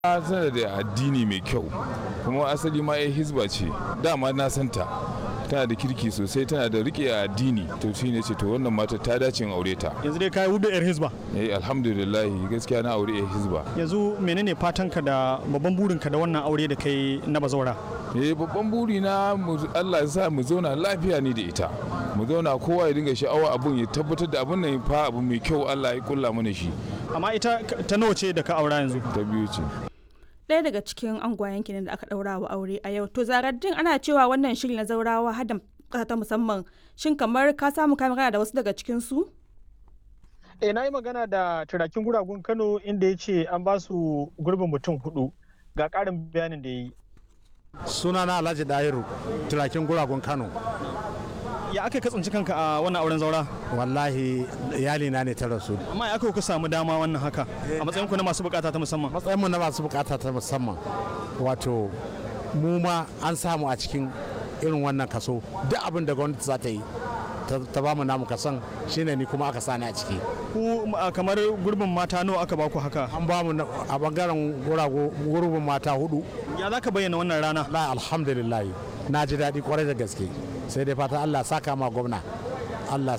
tana da addini mai kyau kuma asali ma ya hizba ce dama na santa tana da kirki sosai tana da rike addini to shi ne ce to wannan mata ta dace in aure ta yanzu dai kai hudu yar hizba eh alhamdulillah gaskiya na aure ya hizba yanzu menene fatanka da babban burinka da wannan aure da kai na bazawara eh babban buri na Allah ya sa mu zauna lafiya ni da ita mu zauna kowa ya dinga sha'awa abun ya tabbatar da abun nan fa abu mai kyau Allah ya kulla mana shi amma ita ta nawa ce da ka aura yanzu ta biyu ce ɗaya daga cikin angwayen kenan da aka ɗaura wa aure a yau to zaraddin ana cewa wannan shiri na zaurawa hada ƙasa ta musamman shin kamar ka samu ka magana da wasu daga cikin su eh na yi magana da turakin guragun kano inda ya ce an ba su gurbin mutum hudu ga ƙarin bayanin da ya yi sunana alhaji dahiru turakin guragun kano ya aka katsanci kanka a wannan auren zaura wallahi iyalina ne ta rasu amma ya aka ku samu dama wannan haka a matsayin ku na masu bukata ta musamman matsayinmu na masu bukata ta musamman wato mu ma an samu a cikin irin wannan kaso duk abin da gwamnati za ta yi ta ba mu namu kasan shine ni kuma aka sani a ciki ku kamar gurbin mata nawa aka baku haka an ba mu a bangaren gurbin mata hudu ya za ka bayyana wannan rana la alhamdulillah na ji daɗi kwarai da gaske sai dai fata allah saka ma gwamna allah